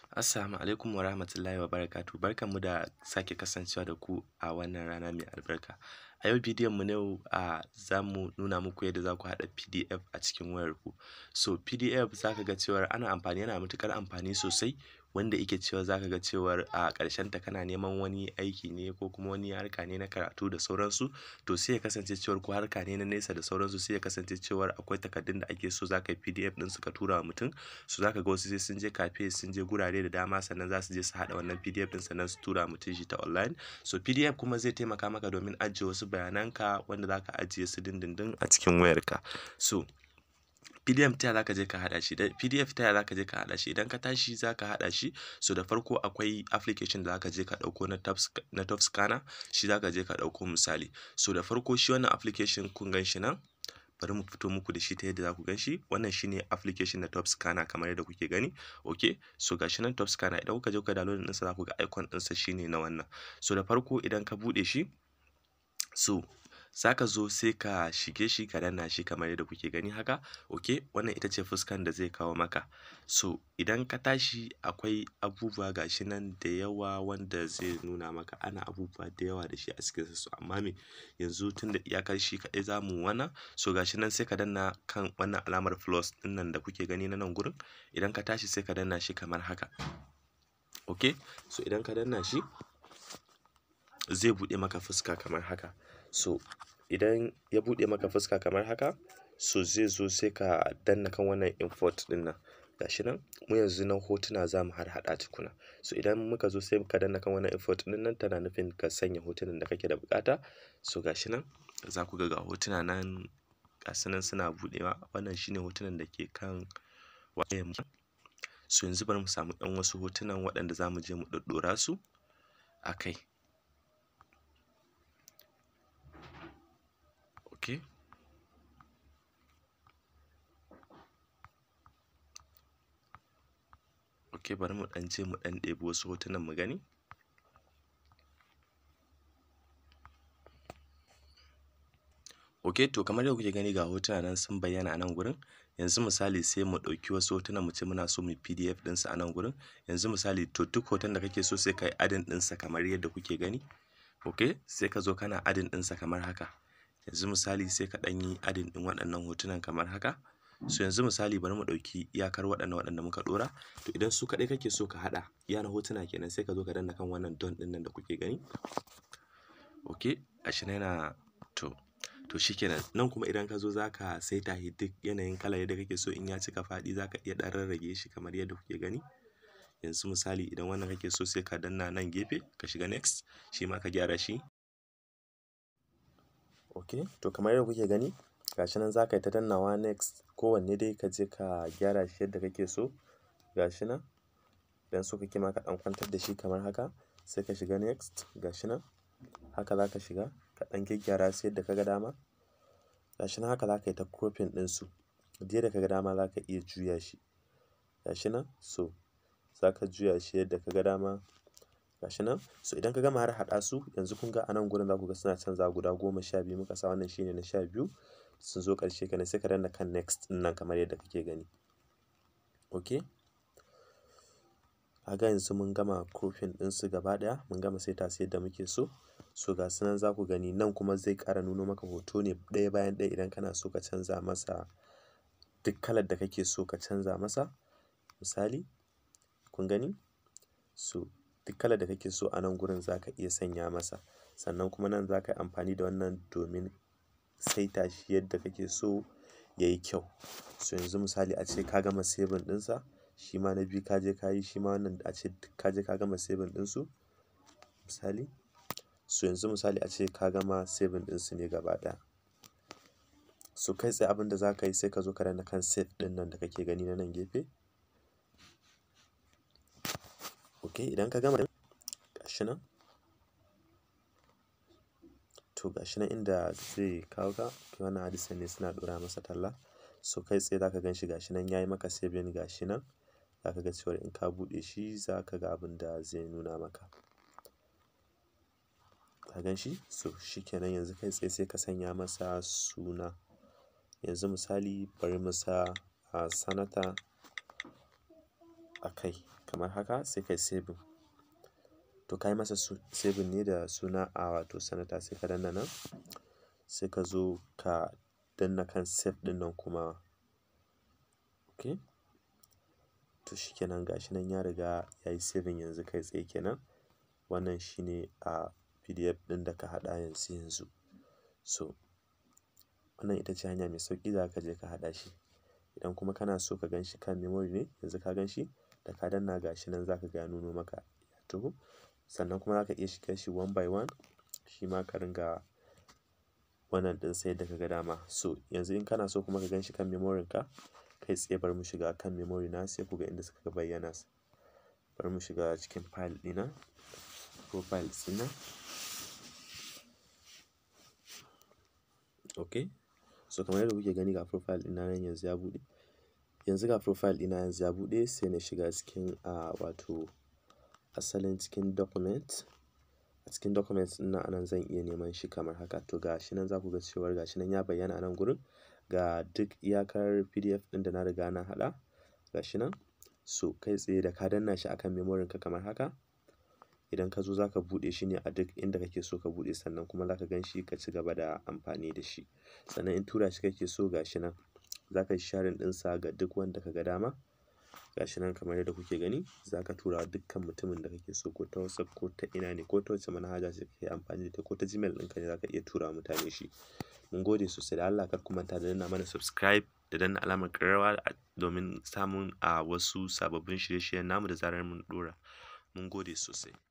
Assalamu alaikum wa rahmatullahi wa barakatuh. Barkanmu da sake kasancewa da ku a wannan rana mai albarka. A yau bidiyon mu na yau a za mu nuna muku yadda za ku haɗa PDF a cikin wayarku. So PDF za ka ga cewar ana amfani yana matuƙar amfani sosai wanda yake cewa za ka ga cewar a ƙarshenta kana neman wani aiki ne ko kuma wani harka ne na karatu da sauransu to sai ya kasance cewar ko harka ne na nesa da sauransu sai ya kasance cewar akwai takardun da ake so za ka yi PDF ɗin su ka tura wa mutum. So za ka ga wasu sai sun je cafe sun je gurare da dama sannan za su je su haɗa wannan PDF ɗin sannan su tura wa mutum shi ta online. So PDF kuma zai taimaka maka domin ajiye wasu bayananka wanda za ka ajiye su dindindin a cikin wayarka. So PDF ta yaya za ka je ka haɗa shi? PDF ta yaya za ka je ka haɗa shi? Idan ka tashi za ka haɗa shi so da farko akwai application da za ka je ka ɗauko na na top scanner shi za ka je ka ɗauko misali. So da farko shi wannan application kun gan shi nan bari mu fito muku da shi ta yadda za ku gan shi wannan shine application na top scanner kamar yadda kuke gani okay so ga shi nan top scanner idan kuka je kuka download ɗinsa za ku ga icon ɗinsa shine na wannan. So da farko idan ka buɗe shi so za ka zo sai ka shige shi ka danna shi kamar yadda kuke gani haka okay wannan ita ce fuskan da zai kawo maka. So idan ka tashi akwai abubuwa ga shi nan da yawa wanda zai nuna maka ana abubuwa da yawa da shi a cikinsa so amma me yanzu tunda iyakar shi kaɗai za mu wannan so ga shi nan sai ka danna kan wannan alamar plus ɗin nan da kuke gani na nan gurin idan ka tashi sai ka danna shi kamar haka. Okay so idan ka danna shi zai buɗe maka fuska kamar haka. So idan ya buɗe maka fuska kamar haka so zai zo sai ka danna kan wannan import ɗin nan ga shi nan mu yanzu nan hotuna za mu harhaɗa tukuna. So idan muka zo sai ka danna kan wannan import ɗin nan tana nufin ka sanya hotunan da kake da buƙata. So ga shi nan za ku ga ga hotuna nan ga su nan suna buɗewa wannan shine hotunan da ke kan wayarmu. So yanzu bari mu samu ɗan wasu hotunan waɗanda za mu je mu ɗoɗɗora su a kai. Okay. Okay bari mu ɗan je mu ɗan ɗebi wasu hotunan mu gani. Okay to kamar yadda kuke gani ga hotuna nan sun bayyana a nan gurin. Yanzu misali sai mu ɗauki wasu hotunan mu ce muna so mu yi PDF ɗinsa a nan gurin. Yanzu misali to duk hoton da kake so sai ka yi adding ɗinsa kamar yadda kuke gani. Okay sai ka zo kana adding ɗinsa kamar haka. Yanzu misali sai ka ɗan yi adding ɗin waɗannan hotunan kamar haka. So yanzu misali bari mu ɗauki iyakar waɗannan waɗanda muka ɗora. To idan su kaɗai kake so ka haɗa iya na hotuna kenan sai ka zo ka danna kan wannan done ɗin nan da kuke gani. Okay gashi nan yana to to shikenan nan kuma idan ka zo za ka saita shi duk yanayin kalar yadda kake so in ya cika faɗi za ka iya ɗan rarrage shi kamar yadda kuke gani. Yanzu misali idan wannan kake so sai ka danna nan gefe ka shiga next shi ma ka gyara shi. Okay to kamar yadda kuke gani ga shi nan za ka yi ta dannawa next kowanne dai ka je ka gyara shi yadda kake so ga shi nan. Idan so kake ma ka ɗan kwantar da shi kamar haka sai ka shiga next ga shi nan. Haka za ka shiga ka ɗan gyaggyara su yadda ka ga dama. Ga shi nan haka za ka yi ta cropping ɗinsu. Duk yadda ka ga dama za ka iya juya shi. Ga shi nan so za ka juya shi yadda ka ga dama. Ga shi nan so idan ka gama harhaɗa su yanzu kun ga a nan gurin za ku ga suna canzawa guda goma sha biyu muka sa wannan shine na sha biyu. Sun zo ƙarshe kenan sai ka danna kan next ɗin nan kamar yadda kake gani. Okay. Ka ga yanzu mun gama cropping ɗinsu gaba ɗaya mun gama saita su yadda muke so. So ga su nan za ku gani nan kuma zai ƙara nuno maka hoto ne ɗaya bayan ɗaya idan kana so ka canza masa duk kalar da kake so ka canza masa. Misali kun gani? So duk kalar da kake so a nan gurin za ka iya sanya masa. Sannan kuma nan za ka yi amfani da wannan domin saita shi yadda kake so ya yi kyau. So yanzu misali ace ka gama saving ɗinsa shi ma na biyu ka je ka yi shi ma wannan ace ka je ka gama saving ɗinsu misali. So yanzu misali ace ka gama saving ɗinsu ne gaba ɗaya. So kai tsaye abin da za ka yi sai ka zo ka danna kan save ɗin nan da kake gani na nan gefe. Okay idan ka gama ga shi nan. To ga shi nan inda zai kawo ka wannan hadisan ne suna ɗora masa talla. So kai tsaye za ka gan shi ga shi nan ya yi maka saving ga shi nan. Za ka ga cewar in ka buɗe shi za ka ga abin da zai nuna maka. Ka gan shi? So shikenan yanzu kai tsaye sai ka sanya masa suna. Yanzu misali bari mu sa a sanata a kai kamar haka sai kai saving to kai masa saving ne da suna a wato sanata sai ka danna nan sai ka zo ka danna kan save ɗin nan kuma okay to shikenan gashi nan ya riga ya yi saving yanzu kai tsaye kenan wannan shine a pdf ɗin da ka haɗa yanzu yanzu so wannan ita ce hanya mai sauƙi za ka je ka haɗa shi idan kuma kana so ka gan shi kan memory ne yanzu ka gan shi da ka danna gashi nan za ka ga ya nuno maka ya taho sannan kuma za ka iya shiga shi one by one shi ma ka ringa wannan ɗin sai yadda ka ga dama so yanzu in kana so kuma ka gan shi kan memory ka kai tsaye bari mu shiga kan memory na sai ku ga inda suka bayyana bari mu shiga cikin file ɗina profile ɗina okay so kamar yadda kuke gani ga profile ɗina nan yanzu ya buɗe yanzu ga profile ɗina yanzu ya buɗe sai na shiga cikin a wato asalin cikin document a cikin document ɗin nan anan zan iya neman shi kamar haka to ga shi nan za ku ga cewar ga shi nan ya bayyana a nan gurin ga duk iyakar pdf ɗin da na riga na haɗa ga shi nan so kai tsaye da ka danna shi akan memory ka kamar haka idan ka zo za ka buɗe shi ne a duk inda kake so ka buɗe sannan kuma za ka gan shi ka ci gaba da amfani da shi sannan in tura shi kake so ga shi nan za ka yi sharing ɗinsa ga duk wanda ka ga dama ga shi nan kamar yadda kuke gani za ka tura dukkan mutumin da kake so ko ta whatsapp ko ta ina ne ko ta wace manhaja ce kake amfani da ita ko ta gmail ɗinka ne za ka iya tura mutane shi mun gode sosai da Allah kar ku manta da danna mana subscribe da danna alamar ƙararrawa domin samun a wasu sababbin shirye-shiryen namu da zarar mun ɗora mun gode sosai